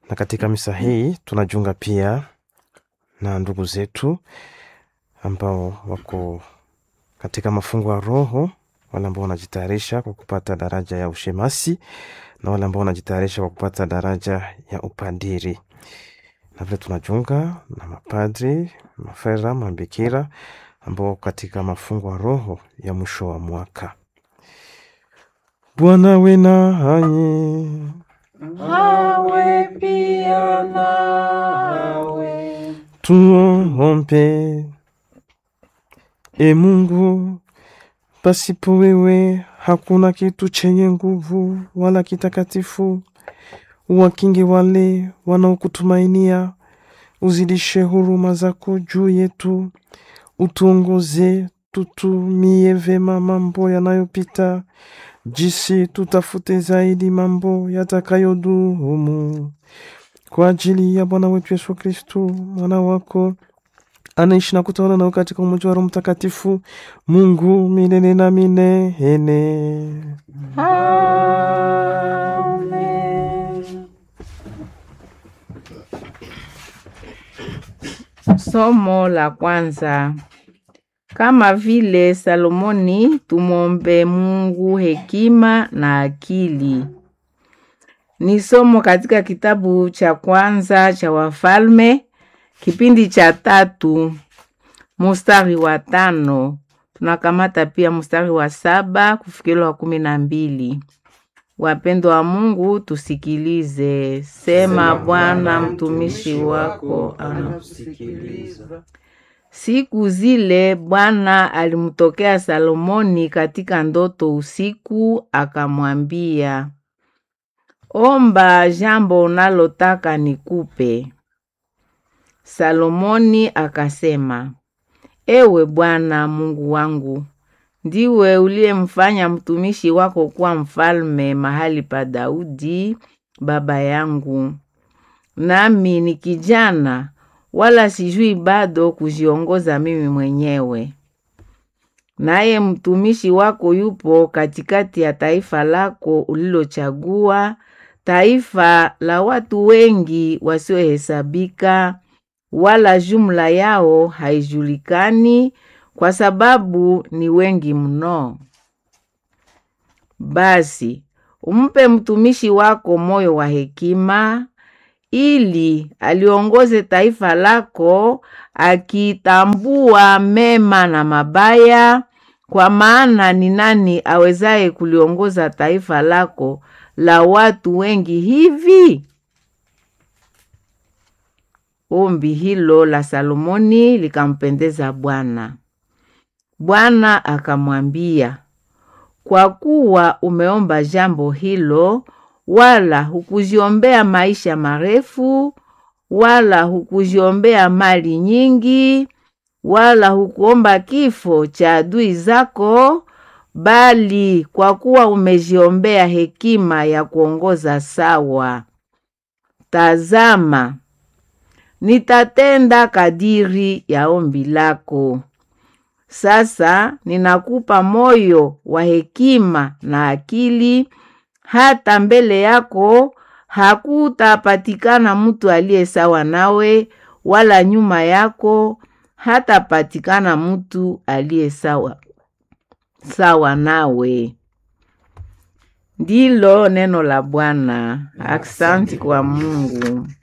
na katika misa hii tunajiunga pia na ndugu zetu ambao wako katika mafungo ya roho, wale ambao wanajitayarisha kwa kupata daraja ya ushemasi na wale ambao wanajitayarisha kwa kupata daraja ya upadiri, na vile tunajiunga na mapadri, mafera, mabikira ambao wako katika mafungo ya roho ya mwisho wa mwaka. Bwana we nanyi. Awe pia nawe. Tuombe. E Mungu, pasipo wewe hakuna kitu chenye nguvu wala kitakatifu. Wakinge wale wanaokutumainia, uzidishe huruma zako juu yetu, utuongoze tutumie vema mambo yanayopita, jisi tutafute zaidi mambo yatakayodumu kwa ajili ya Bwana wetu Yesu Kristu, mwana wako anaishi na kutawala nao katika umoja wa Roho Mtakatifu, Mungu milele na milele. Amen. Somo la kwanza. Kama vile Salomoni, tumwombe Mungu hekima na akili. Ni somo katika kitabu cha kwanza cha Wafalme, kipindi cha tatu, mustari wa tano. Tunakamata pia mustari wa saba kufikiri wa kumi na mbili. Wapendwa wa Mungu, tusikilize. Sema Bwana, mtumishi wako anakusikiliza. Siku zile Bwana alimtokea Salomoni katika ndoto usiku, akamwambia, omba jambo unalotaka nikupe. Salomoni akasema, ewe Bwana Mungu wangu, ndiwe uliyemfanya mtumishi wako kuwa mfalme mahali pa Daudi baba yangu, nami ni kijana wala sijui bado kujiongoza mimi mwenyewe. Naye mtumishi wako yupo katikati ya taifa lako ulilochagua, taifa la watu wengi wasiohesabika, wala jumla yao haijulikani, kwa sababu ni wengi mno. Basi umpe mtumishi wako moyo wa hekima ili aliongoze taifa lako akitambua mema na mabaya, kwa maana ni nani awezaye kuliongoza taifa lako la watu wengi hivi? Ombi hilo la Salomoni likampendeza Bwana. Bwana akamwambia, kwa kuwa umeomba jambo hilo wala hukuziombea maisha marefu, wala hukuziombea mali nyingi, wala hukuomba kifo cha adui zako, bali kwa kuwa umeziombea hekima ya kuongoza sawa. Tazama, nitatenda kadiri ya ombi lako. Sasa ninakupa moyo wa hekima na akili hata mbele yako hakutapatikana mtu aliye sawa nawe, wala nyuma yako hatapatikana mtu aliye sawa sawa nawe. Ndilo neno la Bwana. Aksanti kwa Mungu.